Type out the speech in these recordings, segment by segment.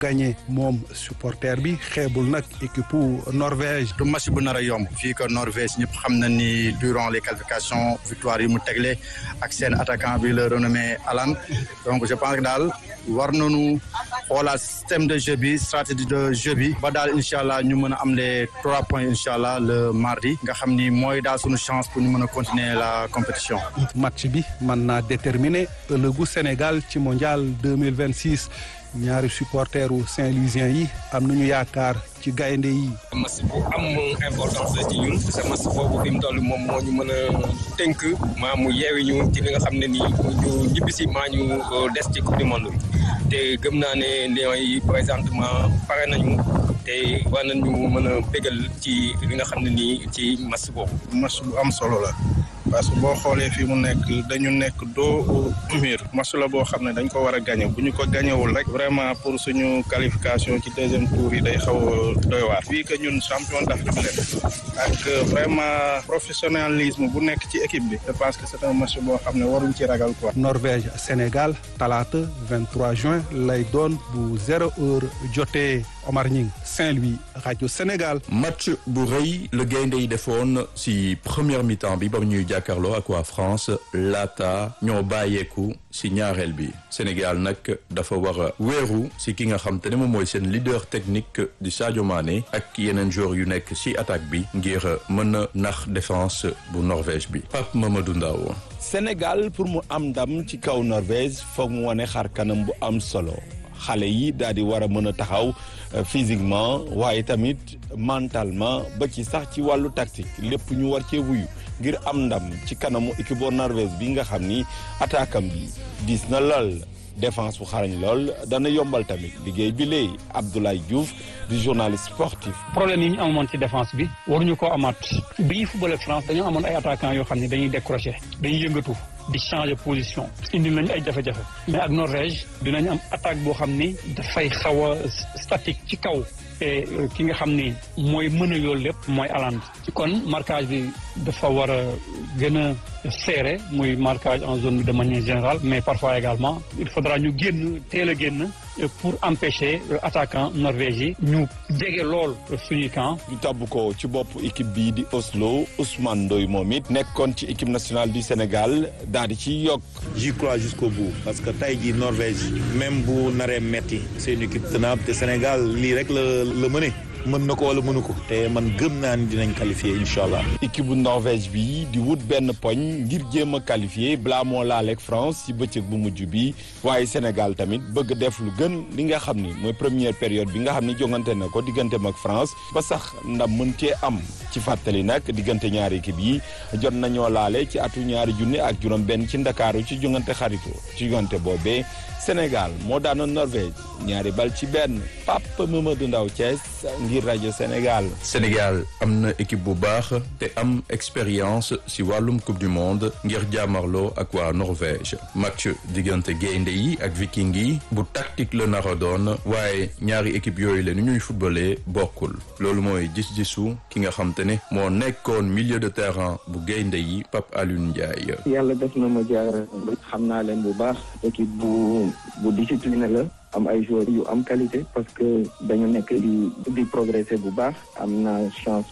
gagné moom supporter bi xeebul nag équipe Norvège. du match bu nar a yomb fii que Norvège ñëpp xam na ni durant les qualifications victoire yi mu tegle ak seen attaquant bi le renommé Alan donc je pense que daal war nañu xoolaat système de jeu bi stratégie de jeu bi ba daal incha allah ñu mën a am les trois points incha allah le mardi nga xam ni mooy daal suñu chance pour ñu mën a continuer la compétition. match bi mën naa déterminer ëllëgu Sénégal ci mondial deux mille vingt six ñaari supporteru Saint-Louisien yi am nañu yaakaar ci gaynde yi. match bu am importance la ci ñun parce que match boobu fi mu toll moom moo ñu mën a tënk maa mu yeewi ñu ci li nga xam ne nii ñu ñibbisi maa ñu des ci coupe du monde bi te gëm naa ne Lions yi présentement pare nañu te war nañu mën a bégal ci li nga xam ne nii ci match boobu. match bu am solo la. parce que boo xoolee fii mu nekk dañu nekk doo mur match la boo xam ne dañ ko war a gagné bu ñu ko gagnéwul rek vraiment pour suñu qualification ci deuxième tour yi day xaw a doy waar fii que ñun champion d'Afrique leen ak vraiment professionnalisme bu nekk ci équipe bi je pense que c'est un match boo xam ne waruñ ci ragal quoi. Norvège Sénégal talaata 23 juin lay doon bu zéro heure jotee Omar Ñing Saint-Louis rajo Sénégal. match bu rëy la gaynde yi defoon si première mi-temps bi ba ñuy jàkkaarloo ak waa France laata ñoo bàyyeeku si ñaareel bi Sénégal nag dafa war a wéeru si ki nga xam te ne moom mooy seen leader technique di Sadio Mané ak yeneen joueurs yu nekk si attaque bi ngir mën a nax défense bu Norvège bi Pape Mamadou Ndaw Sénégal pour mu am ndam ci kaw Norvège foog mu wane xar kanam bu am solo xale yi daal di war a mën a taxaw physiquement waaye tamit mentalement ba ci sax ci wàllu tactique lépp ñu war cee wuyu ngir am ndam ci kanamu équipe Norvège bi nga xam ni attaque am bi diis na lool défense bu xarañ lool dana yombal tamit liggéey bi léegi Abdoulaye Diouf di journaliste sportif. problème yi ñu amoon ci défense bi waruñu koo amaat bi ñuy football France dañoo amoon ay attaquants yoo xam ne dañuy décrocher dañuy yëngatu di changer position indi nañu ay jafe-jafe mais ak Norvège dinañ am attaque boo xam ni dafay xaw a statique ci kaw te ki nga xam ni mooy mën a yoolu lépp mooy Haaland kon marquage bi dafa war a gën a serré muy marquage en zone bi de manière générale mais parfois également il faudra ñu génn teel a génn pour empêcher attaquant norvège yi ñu jege lool suñuy camp ñu tabb ko ci bopp équipe bii di Oslo Ousmane Ndoye moom it nekkoon ci équipe nationale du Sénégal daal di ci yokk j'y crois jusqu'au bout parce que tey jii Norvège même bu naree metti c'est une équipe tenable te Sénégal lii rek la la mëne mën na ko wala mënu ko te man gëm naa ni dinañ qualifier incha allah. équipe bu Norvège bi di wut benn poñ ngir jéem a qualifier balaa moo laaleeg France ci bëccëg bu mujj bi waaye Sénégal tamit bëgg def lu gën li nga xam ni mooy première période bi nga xam ni jongante na ko digganteem ak France ba sax ndam mën cee am ci fàttali nag diggante ñaari équipe yi jot nañoo laale ci atu ñaari junni ak juróom benn ci ndakaaru ci jongante xarito ci jongante boobee Sénégal moo daanoon Norvège ñaari bal ci benn Papa Mamadou Ndaw Thiès ngir rajo Sénégal. Sénégal am na équipe bu baax te am expérience si wàllum coupe du monde ngir jàmmarloo ak waa Norvège match diggante gaynde yi ak viking yi bu tactique la nar a doon waaye ñaari équipe yooyu la ni ñuy footballé bokkul loolu mooy gis-gisu ki nga xam te ne moo nekkoon milieu de terrain bu gaynde yi Pape Alioune Ndiaye. yàlla def na ma jaar xam naa leen bu baax équipe bu bu discipliné la. am ay joueurs yu am qualité parce que dañu nekk di di progresser bu baax am na chance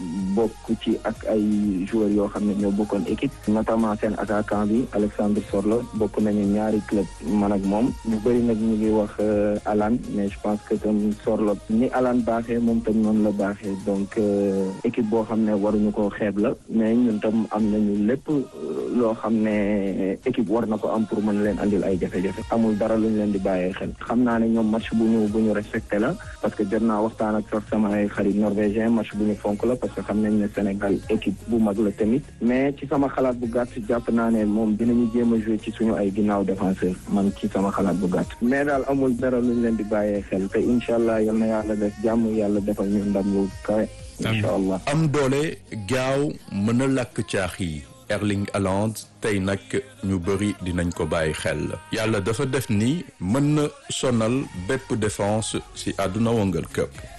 bokk ci ak ay joueurs yoo xam ne ñoo bokkoon équipe notamment seen attaquant bi Alexandre Sorlo bokk nañu ñaari club man ak moom ñu bëri nag ñu ngi wax Alan mais je pense que tam Sorlo ni Alan baaxee moom tam noonu la baaxee donc équipe boo xam ne waruñu ko xeeb la mais ñun tam am nañu lépp loo xam ne équipe war na ko am pour mën leen andil ay jafe-jafe amul dara lu ñu leen di bàyyee xel xam naa ne ñoom match bu ñu bu ñu respecté la parce que jot naa waxtaan ak sax sama ay xarit norvégien match bu ñu fonk la parce que xam nañ ne Sénégal équipe bu mag la tamit mais ci sama xalaat bu gàtt jàpp naa ne moom dinañu jéem a jouer ci suñu ay ginnaaw défenseur man ci sama xalaat bu gàtt mais daal amul dara lu ñu leen di bàyyee xel te incha allah yal na yàlla def jàmm yàlla defal ñu ndam yu kawe incha allah am doole gaaw mën a lakk caax yi Erling Haaland tey nag ñu bëri dinañ ko bàyyi xel yàlla dafa def ni mën na sonal bépp défense ci àdduna wëngal këpp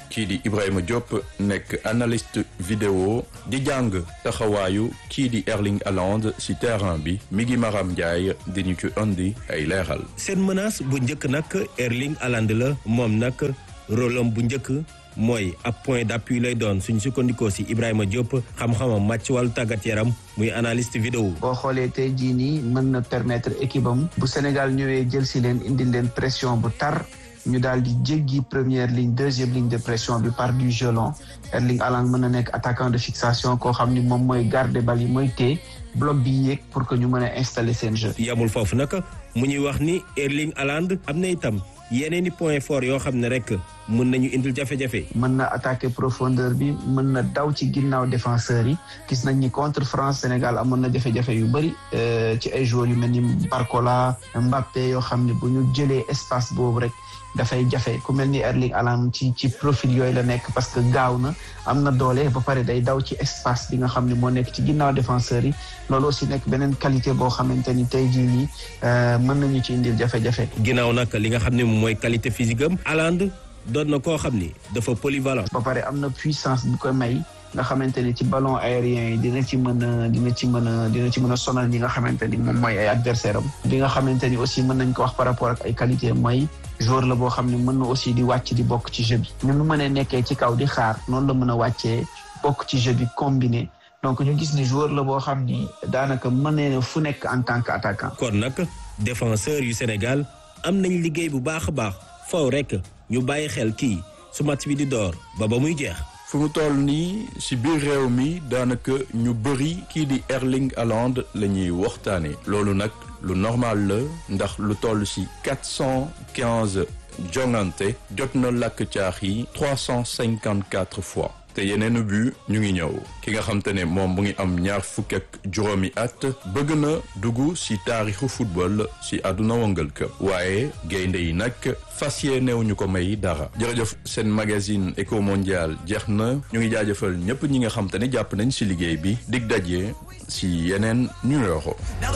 kii di Ibrahima Diop nekk analyste vidéo di jàng taxawaayu kii di Erling Haaland ci terrain bi mi ngi Maram Ndiaye di ñu ci indi ay leeral. seen menace bu njëkk nag Erling Haaland la moom nag rôle am bu njëkk mooy ab point d'appui lay doon suñu sukkandikoo ci Ibrahima Diop xam-xamam màcc wàllu tàggat yaram muy analyste vidéo. boo xoolee tey jii nii mën na permettre équipe am bu Sénégal ñëwee jël ci leen indil leen pression bu tar. ñu daal di jéggi première ligne deuxième ligne de pression bi par du jeu long Erling Haaland mën na nekk attaquant de fixation koo xam ni moom mooy garder bal yi mooy téye bloc bi yéeg pour que ñu mën a installer seen jeu. yamul foofu nag mu ñuy wax ni Erling Haaland am na itam yeneen i point fort yoo xam ne rek mën nañu indil jafe-jafe. mën na attaquer profondeur bi mën na daw ci ginnaaw défenseurs yi gis nañ ni contre France Sénégal amoon na jafe-jafe yu bëri ci ay joueurs yu mel ni Barcola Mbappé yoo xam ne bu ñu jëlee espace boobu rek. dafay jafe ku mel ni Erling Haaland ci ci profil yooyu la nekk parce que gaaw na am na doole ba pare day daw ci espace bi nga xam ne moo nekk ci ginnaaw défenseurs yi loolu aussi nekk beneen qualité boo xamante ni tey jii nii mën nañu ci indil jafe-jafe. ginnaaw nag li nga xam ne mooy qualité physique am Haaland doon na koo xam ni dafa polyvalent. ba pare am na puissance bu ko may. nga xamante ni ci ballon aérien yi dina ci mën a dina ci mën a dina ci mën a sonal ñi nga xamante ni moom mooy ay adversaire am bi nga xamante ni aussi mën nañ ko wax par rapport ak ay qualité mooy joueur la boo xam ne mën na aussi di wàcc di bokk ci jeu bi ni mu mënee nekkee ci kaw di xaar noonu la mën a wàccee bokk ci jeu bi combiné donc ñu gis ni joueur la boo xam ni daanaka mënee na fu nekk en tant que attaquant. kon nag défenseur yu Sénégal am nañ liggéey bu baax a baax faw rek ñu bàyyi xel kii su match bi di door ba ba muy jeex. fu mu toll nii ci biir réew mi daanaka ñu bëri kii di Erling Haaland la ñuy waxtaane loolu nag lu normal la ndax lu toll ci quatre cent quinze jongante jot na làkk caax yi trois cent cinquante quatre fois te yeneen bu ñu ngi ñëw ki nga xam te ne moom mu ngi am ñaar fukk ak juróomi at bëgg na dugg ci taarixu football ci àdduna wëngal këpp waaye gaynde yi nag fas yéenew ñu ko may dara jërëjëf seen magazine éco mondial jeex na ñu ngi jaajëfal ñépp ñi nga xam te ne jàpp nañ ci liggéey bi dig daje ci yeneen numéro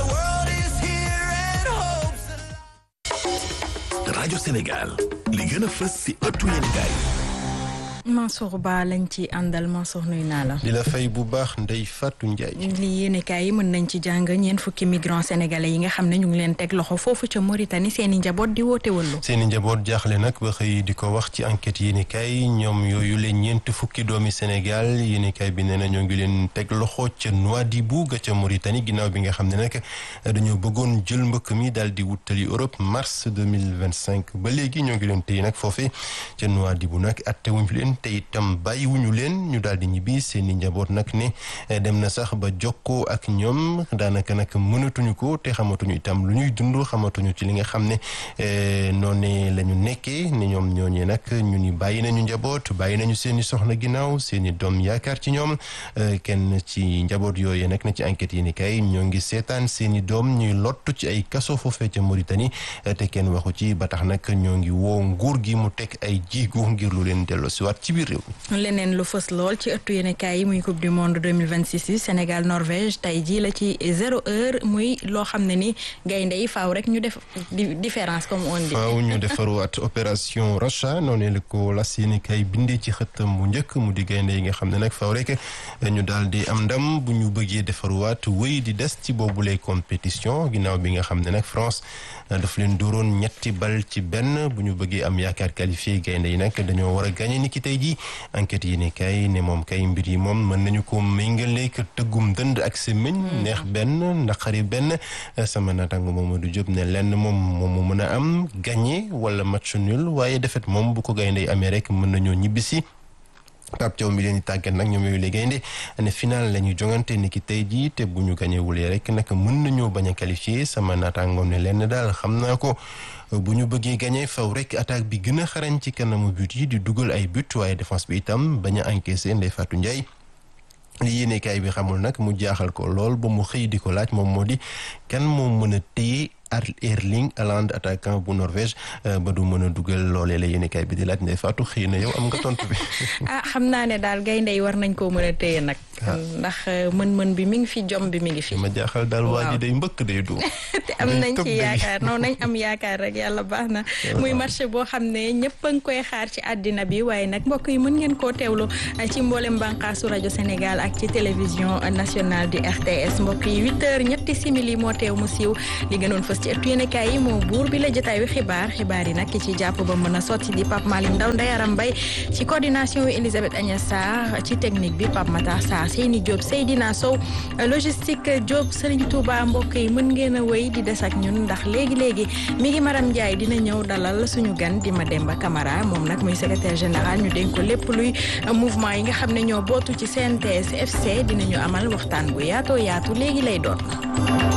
rajo Sénégal li gën a fës ci ëttu yéenekaay Mansour Ba lañ ci àndal Mansour nuyu naa la. di la fay bu baax Ndeye Fatou Ndiaye. li yéenekaay yi mën nañ ci jàng ñeent fukki migrants sénégalais yi nga xam ne ñu ngi leen teg loxo foofu ca Mauritanie seen i njaboot di woote wëllu. seen i njaboot jaaxle nag ba xëy di ko wax ci enquête yéenekaay ñoom yooyu leen ñeent fukki doomi Sénégal yéenekaay bi nee na ñoo ngi leen teg loxo ca Nouadhibou ga ca Mauritanie ginnaaw bi nga xam ne nag dañoo bëggoon jël mbëkk mi daal di wutali Europe mars deux mille vingt cinq ba léegi ñoo ngi leen téye nag foofee ca Nouadhibou nag atte wuñ fi leen te itam bàyyiwuñu leen ñu daal di ñibbi seen i njaboot nag ne dem na sax ba jokkoo ak ñoom daanaka nag mënatuñu ko te xamatuñu itam lu ñuy dund xamatuñu ci li nga xam ne noonee la ñu nekkee ne ñoom ñooñee nag ñu ni bàyyi nañu njaboot bàyyi nañu seen i soxna ginnaaw seen i doom yaakaar ci ñoom kenn ci njaboot yooyu nag na ci enquête yi ni kay ñoo ngi seetaan seen i doom ñuy lottu ci ay kaso foofee ca Mauritanie te kenn waxu ci ba tax nag ñoo ngi woo nguur gi mu teg ay jiigu ngir lu leen delloo si waat ci biir réew leneen lu fës lool ci ëttu yéenekaay yi muy coupe du monde 2026 yi Sénégal Norvège tey jii la ci zéro heure muy loo xam ne ni gaynde yi faaw rek ñu def différence comme on dit. faaw ñu defaruwaat opération Racha noonu la ko las yéenekaay bindee ci xëttam bu njëkk mu di gaynde yi nga xam ne nag faaw rek ñu daal di am ndam bu ñu bëggee defaruwaat wéy di des ci boobule compétition ginnaaw bi nga xam ne nag France daf leen dóoroon ñetti bal ci benn bu ñu bëggee am yaakaar qualifié gaynde yi nag dañoo war a gagné ni ki tey jii enquête yi ne kay ne moom kay mbir yi moom mën nañu ko méngale ak tëggum dënd ak semmiñ neex benn naqari benn sama naataango Mamadou Diop ne lenn moom moom mu mën a am gagné wala match nul waaye defet moom bu ko gaynde yi amee rek mën nañoo ñibbisi Pape Thiaw mi leen di tàggat nag ñoom yooyu la gaynde ne final la ñuy jongante ni ki tey jii te bu ñu gañe wulee rek nag mën nañoo bañ a qualifié sama naataangoom ne lenn daal xam naa ko bu ñu bëggee gagné faw rek attaque bi gën a xarañ ci kanamu but yi di dugal ay but waaye défense bi itam bañ a encaissé Ndeye Fatou Ndiaye li yéenekaay bi xamul nag mu jaaxal ko lool ba mu xëy di ko laaj moom moo di kan moo mën a téye Erling Haaland attaquant bu Norvège ba du mën a dugal loolee la yéenekaay bi di laaj Ndeye Fatou xëy na yow am nga tontu bi. ah xam naa ne daal gaynde yi war nañ koo mën a téye nag. ndax mën-mën bi mi ngi fi jom bi mi ngi fi. ma jaaxal daal waa ji day mbëkk day du. te am nañ ci yaakaar noonu nañ am yaakaar rek yàlla baax na. muy marché boo xam ne ñëpp a ngi koy xaar ci àddina bi waaye nag mbokk yi mën ngeen koo teewlu ci mboolem bànqaasu rajo Sénégal ak ci télévision nationale du RTS mbokk yi huit heures ñetti simili moo teew mu siiw li gënoon fës ci ëttu yéenekaay yi moo buur bi la jotaayu xibaar xibaar yi nag ki ci jàpp ba mën a sotti di Pape Malick Ndaw Ndayaram Mbay ci coordination wi Elisabeth Agnès Sarr ci technique bi Pape Matar Sarr Seyni Diop Seydina Sow logistique Diop Serigne Touba mbokk yi mën ngeen a wéy di des ak ñun ndax léegi léegi mi ngi Maram Ndiaye dina ñëw dalal suñu gan di Mademba Camara moom nag muy secrétaire général ñu dénk ko lépp luy mouvement yi nga xam ne ñoo bootu ci CNTS FC dinañu amal waxtaan bu yaatoo yaatu léegi lay doon.